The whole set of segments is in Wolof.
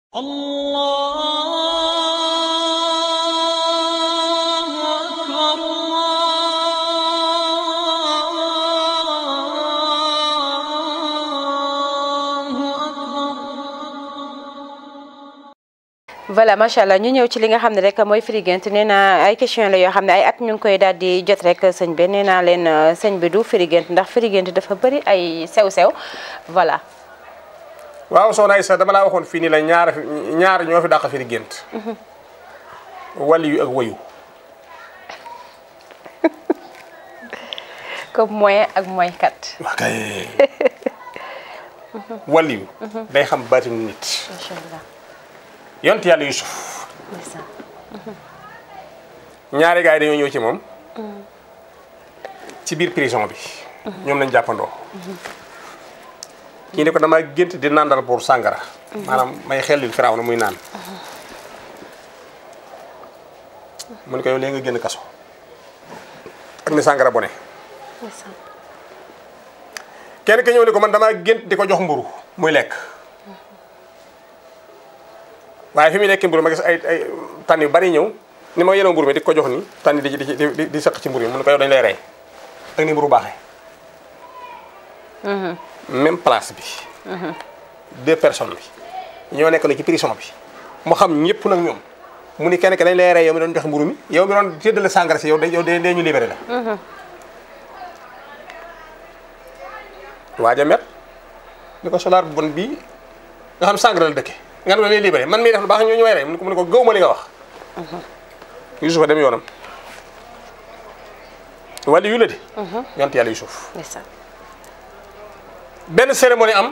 الله أكبر الله أكبر voilà macha allah ñu ñëw ci li nga xam ne rek mooy firi gént nee naa ay question la yoo xam ne ay at ñu ngi koy daal di jot rek sëñ bi nee naa leen euh, sëñ bi du firi gént ndax firi gént dafa bëri ay sew-sew voilà waaw soxna Aïssa dama laa waxoon fii nii la ñaar ñaar ñoo fi dàq firi gént wali yu ak wayu comme moyen ak moyen kat waa kay wali yu day xam baatinu nit macha allah yont yàlla Yusuf ndeysaan ñaari gars yi dañoo ñëw ci moom ci biir prison bi ñoom lañ jàppandoo kii ne ko dama gént di nàndal pour sàngara maanaam may xellil firaaw na muy naan mu ne ko yow léegi nga génn kaso ak ni sàngara bone ndeysaan kenn ki ñëw ne ko man damaa gént di ko jox mburu muy lekk waaye fi muy lekk mburu ma gis ay ay tànn yu bari ñëw ni ma yenoo mburu mi di ko jox ni tànn yi di di di di di sëq ci mburu mi mu ne ko yow dañ lay rey ak ni mburu baaxee même place bi deux personnes bi ñoo nekk na ci prison bi mu xam ñëpp nag ñoom mu ni kenn ki dañ lay rey yow mi doon jox mburu mi yow mi doon séddale sàngara si yow day yow day ñu libéré la waaja met ni ko solaar bu bon bii nga xam sàngara la dëkke nga xam ne lay libéré man mii def lu baax ñu ñu may rey mu ne ko mu ne ko gëw ma li nga wax Yusufa dem yoonam wala yu la di yont yàlla Yusuf ndeysaan benn cérémonie am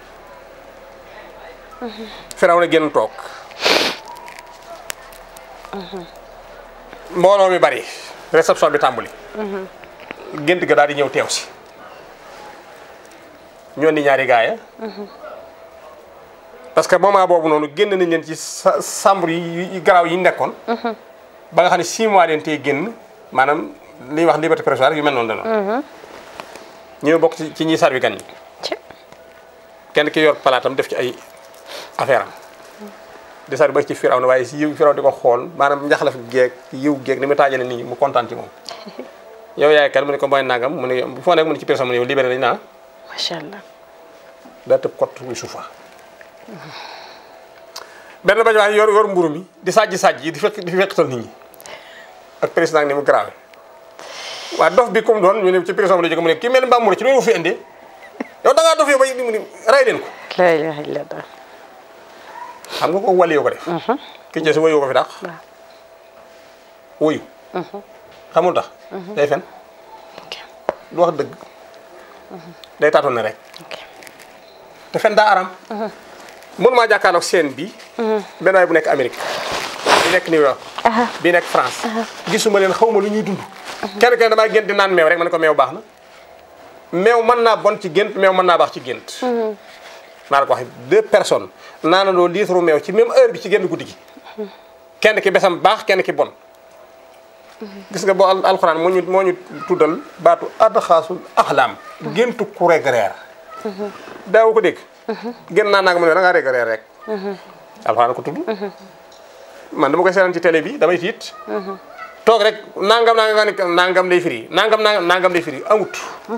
firaw na génn toog mbooloo mi bari réception bi tàmbali gént ga daal di ñëw teew si ñoo di ñaari gaaya parce que moment boobu noonu génn nañ leen ci sa chambre yi yi garaaw yi ñu nekkoon ba nga xam ne six mois leen tey génn maanaam li ñuy wax liberté provisoire yu mel noonu la noonu ñu bokk ci ci ñiy sarwi gan ñi ci kenn ki yor palaatam def ci ay affaire am di sar ba ci firaw na waaye si yiw firaw di ko xool maanaam njaxlaf geeg yiw geeg ni mu taajale nit ñi mu kontaan ci moom yow yaay kan mu ne ko mooy nangam mu ne bu foo nekk mu ne ci personne mu ne yow libéré nañ naa macha allah daa tëb kott wi suufa benn bañ waaye yor yor mburu mi di sajji sajji yi di fekk di fekkatal nit ñi ak président ni mu grave waa dof bi comme doon ñu ne ci prison bi la jóge mu ne kii mel ni mbaam mu ne ci loolu fi indee yow da ngaa dof yow ba mu ni rey leen ko la ilaha illallah xam nga ko wali yoo ko def ki ci si wayu ko fi dàq waaw wuyu xamul tax day fen ok du wax dëgg day taatoon ne rek ok te fen daa aram mënu maa jàkkaarloog scène bi benn waay bu nekk Amérique bi nekk New York bi nekk France gisuma leen xawma lu ñuy dund kenn kenn damaa gént di naan meew rek ma ne ko meew baax na meew mën naa bon ci gént meew mën naa baax ci gént naa la ko wax deux personnes naanandoo litre meew ci même heure bi ci génn guddi gi kenn ki besam baax kenn ki bon gis nga boo al alxuraan moo ñu moo ñu tuddal baatu adxaasul axlaam géntu ku reg reer daaw ko dégg gën naa naa nga mu ne da ngaa reg reer rek alxuraan ko tudd man dama koy seetaan ci télé bi damay tiit toog rek nangam nangam nga ne nangam lay firi nangam nangam nangam lay firi amut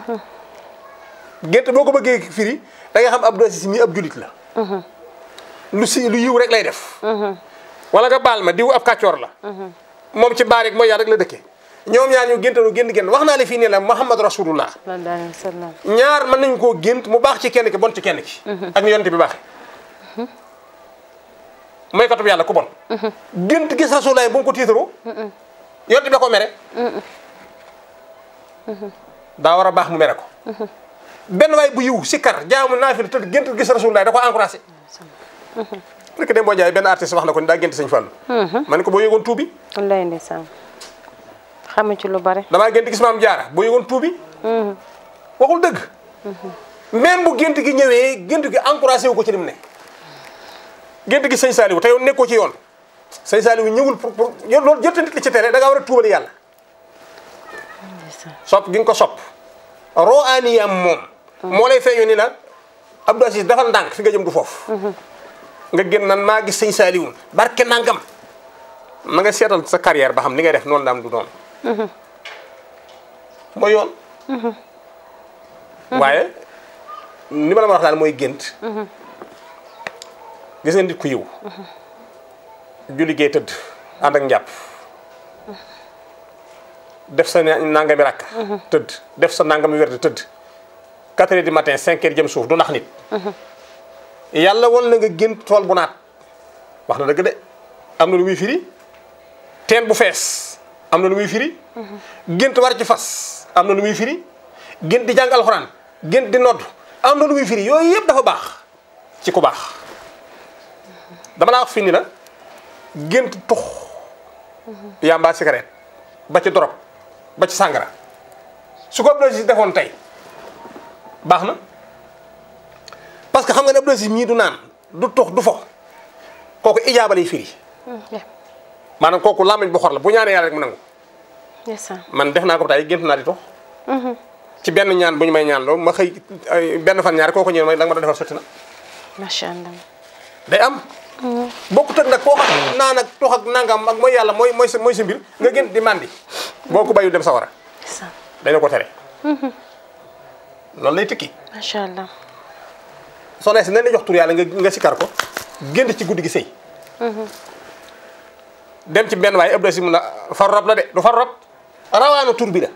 gént boo ko bëggee firi da nga xam Abdou Aziz mi ab julit la lu si lu yiw rek lay def wala nga baal ma diw ab kàccoor la moom ci baar rek mooy yàlla rek la dëkke ñoom ñaar ñu géntalu gént gént wax naa la fii nii la Muhammad Rasulullah sallallahu alayhi wa sallam ñaar mën nañ koo gént mu baax ci kenn ki bon ci kenn ki ak ni yonent bi baaxe mooy katub yàlla ku bon gént gis Rasulullah bu mu ko tiitaroo yonent bi da ko mere daa war a baax mu mere ko benn waay bu yiw si kar jaamu naafila tëdd gént gis Rasulullah da ko encouragé rek dem boo jaay benn artiste wax na ko ni daa gént sëñ Fallu ma ne ko boo yëgoon tuubi wallaay ndeysaan xamu ci lu bare damaa gént gis maam jaara boo yëgoon tuubi waxul dëgg même bu gént gi ñëwee gént gi encouragé wu ko ci li mu ne gént gi sëñ Saliou te yow nekkoo ci yoon sëñ Saliou ñëwul pour pour yow loolu jël nit li ci télé da ngaa war a tuubali yàlla ndeysaan sopp gi nga ko sopp roo aaniyam moom moo lay feeñu ni la Abdou Aziz dafal ndànk fi nga jëm du foofu nga génn nan maa gis sëñ Saaliwu barke nangam ma nga seetal sa carrière ba xam li ngay def noonu la am du noonu mooy yoon waaye ni ma la ma wax daal mooy gént gis nga nit ku yiw ju liggéey tëdd ànd ak njàpp def sa nangami rakk tëdd def sa nangami wérd tëdd 4 heures du matin 5 heures jëm suuf du nax nit yàlla won la nga gént tool bu naat wax na dëgg de am na lu muy firi teen bu fees am na lu muy firi gént war ci fas am na lu muy firi gént di jàng alxuraan gént di nodd am na lu muy firi yooyu yëpp dafa baax ci ku baax dama laa wax fii ni la gént tux yamba cigarette ba ci dorog ba ci sàngara su ko Abdou si defoon tey baax na parce que xam nga ne Abdou Aziz mii du naan du tux du fo kooku ijaaba lay firi maanaam kooku làmmiñ bu xor la bu ñaanee yàlla rek mu nangu ndeysaan man def naa ko tey gént naa di tux ci benn ñaan bu ñu may ñaan loolu ma xëy ay benn fan ñaari kooku ñëw may la nga ma doon defal sotti na macha allah day am bokkut ak nag koo xam naan ak tux ak nangam ak mooy yàlla mooy mooy sa mooy sa mbir nga gént di mandi boo ko bayul dem sawara ndeysaan dañu ko tere loolu lay tikki macha allah soxna si nañ la jox tur yàlla nga nga sikar ko génn ci guddi gi sëy dem ci benn waaye ëpp si mun la far rob la de du far rob rawaanu tur bi la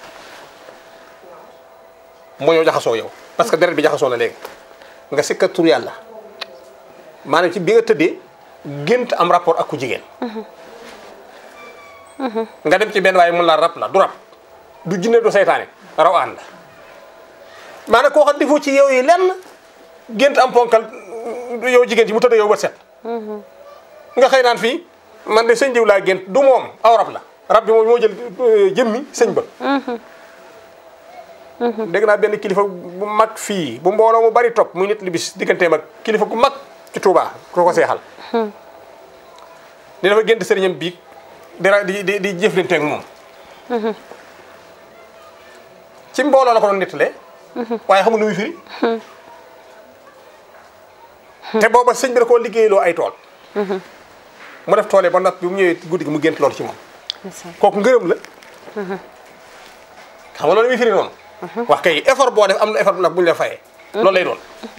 moo ñëw jaxasoo yow parce que deret bi jaxasoo na léegi nga sikkar tur yàlla maanaam ci bi nga tëddee gént am rapport ak ku jigéen nga dem ci benn waaye mun la rab la du rab du jinne du seytaane rawaan la maanaam koo xam defoo ci yow yi lenn gént am ponkal yow jigéen ci mu tëdd yow bët set nga xëy naan fii man de sëñ diw laa gént du moom aw rab la rab bi moom moo jël jëmmi sëñ ba dégg naa benn kilifa bu mag fii bu mbooloo mu bari topp muy nit li bis digganteem ak kilifa gu mag ci Touba ko ko seexal ni dafa gént sëriñam biig di ra- di di di jëflanteeg moom ci mbooloo la ko doon nettalee waaye xamul lu muy firi te booba sëñ bi da koo liggéeyloo ay tool mu def toolee ba noppi bi mu ñëwee guddi gi mu gént loolu ci moom ndeysaan kooku ngërëm la xam nga loolu muy firi noonu wax kay effort boo def am na effort nag bu ñu la fayee loolu lay doon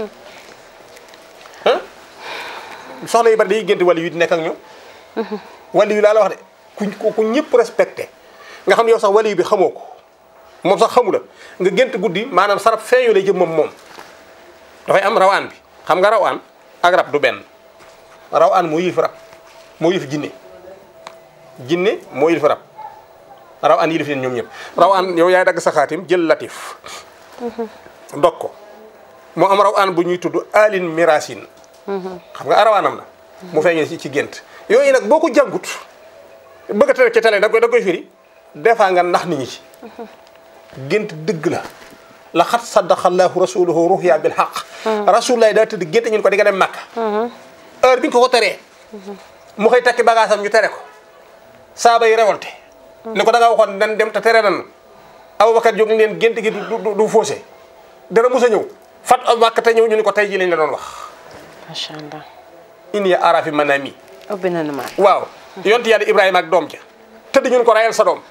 ah soxna yi bari day gént wàllu yu di nekk ak ñoom wàllu yu laa la wax de ku ku ñëpp respecté nga xam ne yow sax wàllu bi xamoo ko moom sax xamu la nga gént guddi maanaam sarab feeñu lay jëm moom moom dafay am rawaan bi xam nga rawaan ak rab du benn rawaan moo yilif rab moo yilif jinne jinne moo yilif rab rawaan yilif leen ñoom ñëpp rawaan yow yaay dagg sa xaatim jël latif dog ko moo am rawaan bu ñuy tudd alin mirasin xam nga arawaanam la mu feeñee ci ci gént yooyu nag boo ko jàngut bëgg a tere ci télé da koy da koy firi des fois nga nax nit ñi ci gént dëgg la la xat saddaxallahu rasuluhu ruhya bil xaq rasulullah daa tëdd gént ñun ko di nga dem màkk heure bi ñu ko ko teree mu xëy takki bagage am ñu tere ko saaba yi révolté ni ko da nga waxoon nan dem te tere nan Abubakar jóg leen gént gi du du du faussé dara mus a ñëw fat ab màkk te ñëw ñu ni ko tey ji lañ la doon wax macha allah in ya arafi manami ubbi na nu ma waaw yonti yàlla Ibrahima ak doom ja tëdd ñun ko rayal sa doom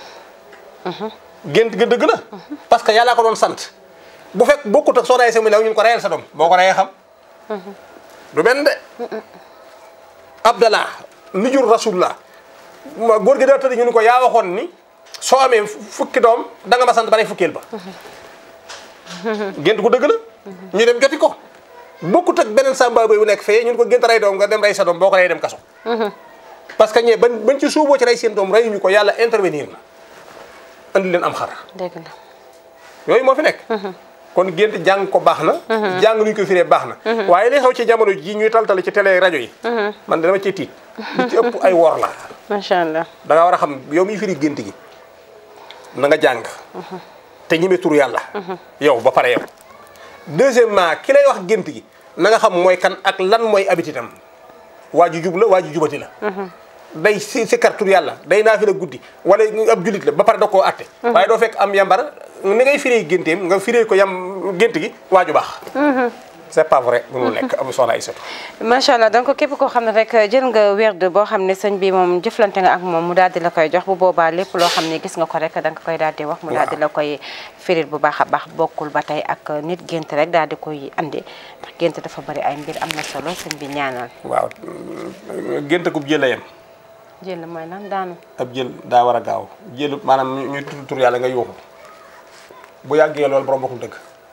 gént ga dëgg la parce que yàllaa ko doon sant bu fekk bokkut ak soxna ay sami law ñun ko rayal sa doom boo ko rayee xam du benn de abdallah mi jur rasulullah ma góor gi daa tëdd ñu ni ko yaa waxoon ni soo amee fukki doom da nga ma sant ba lay fukkeel ba gént gu dëgg la ñu dem joti ko bokkut ak beneen samba boy bu nekk fee ñun ko gént rey doom nga dem rey sa doom boo ko rey dem kaso parce que ñee ban bañ ci suuboo ci rey seen doom reyuñu ko yàlla intervenir na andi leen am xar dégg la yooyu moo fi nekk kon gént jàng ko baax na jàng nuñ ko firee baax na waaye li xew ci jamono ji ñuy taltale ci télé rajo yi man dama ciy tiit li ci ëpp ay wor la macha allah da nga war a xam yow miy firi gént gi na nga jàng te ñime tur yàlla yow ba pare yow deuxièmement ki lay wax gént gi na nga xam mooy kan ak lan mooy habitude-am waa ju jub la waa ju jubati la day si si kar tur yàlla day naa fi la guddi wala ab julit la ba pare da koo atte waaye doo fekk am yambar ni ngay firee génteem nga firee ko yam gént gi waa ju baax c'est pas vrai mënul nekk amu soxna Aïssatou macha allah donc képp koo xam ne rek jël nga werd boo xam ne sëñ bi moom jëflante nga ak moom mu daal di la koy jox bu boobaa lépp loo xam ne gis nga ko rek da nga koy daal di wax mu daal di la koy firil bu baax a baax bokkul ba tey ak nit gént rek daal di koy andi ndax gént dafa bari ay mbir am na solo sëñ bi ñaanal waaw gént akub jël la yem jël mooy lan daanu ab jël daa war a gaaw jël maanaam ñu tudd tur yàlla nga yuuxu bu yàggee loolu borom bokkul dëgg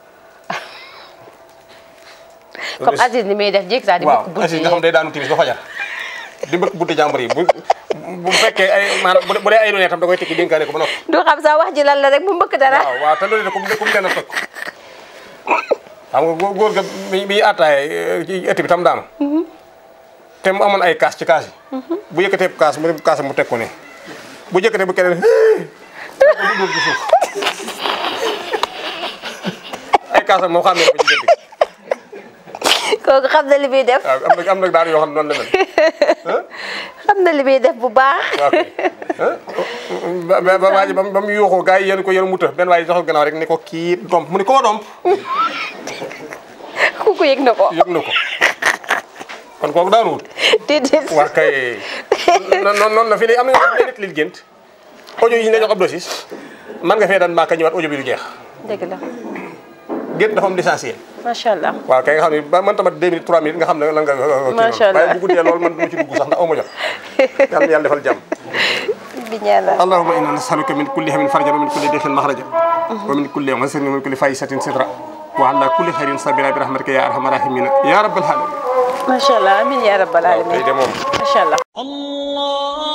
comme Aziz ni muy def jékki saa di waaw bëgg bunti Aziz nga xam day daanu timis ba fajar di mbëkk bunti jàmbur yi bu bu fekkee ay maanaam bu dee- bu dee ay lu ne tam da koy tekki dénkaane ko ba noppi du xam sax wax ji lan la rek mu mbëkk dara waaw waaw te loolu de comme comme leen a fekk xam nga góor góor ga bi bi attaaye ci ëtt bi tam daanu te mu amoon ay kaas ci kaas yi bu yëkkatee kaas mu ne kaas mu teg ko ne bu yëkkatee bu keneen teg ko du dóor ci suuf ay kaasam moom xam ne ko ci gént gi kooku xam na li muy def waaw am na am na daal yoo xam ne noonu la mel xam na li muy def bu baax waaw kay ba ba ba waa ji ba mu ba mu yuuxoo gars yi yéen ko yéen mu të benn waa ji joxal gannaaw rek ni ko kii domp mu ni ko ma domp kooku yëg na ko yëg na ko kon kooku daanu wut déedéet waa kay noonu noonu la fii nii am na ñoo xam ne nit li gént audio yi ñu la jox ab dosis man nga fee daan maaka ñëwaat audio bi du jeex dëgg la gént dafa am l'essentiel macha allah waaw kay nga xam ne ba man tamit deux minutes trois minutes nga xam ne lan nga kii Macha Allah. waaye bu guddee loolu man du ma ci dugg sax ndax aw ma jot yàlla na yàlla defal jàmm bi ñaanal اللهم انا نسالك من كل هم فرجا ومن كل ضيق مخرجا ومن كل عسر ومن كل فاحشة سترا وعلى كل خير صبرا برحمتك يا ارحم الراحمين يا رب العالمين macha allah amin ya rabbal waaw alamin tey de moom macha allah الله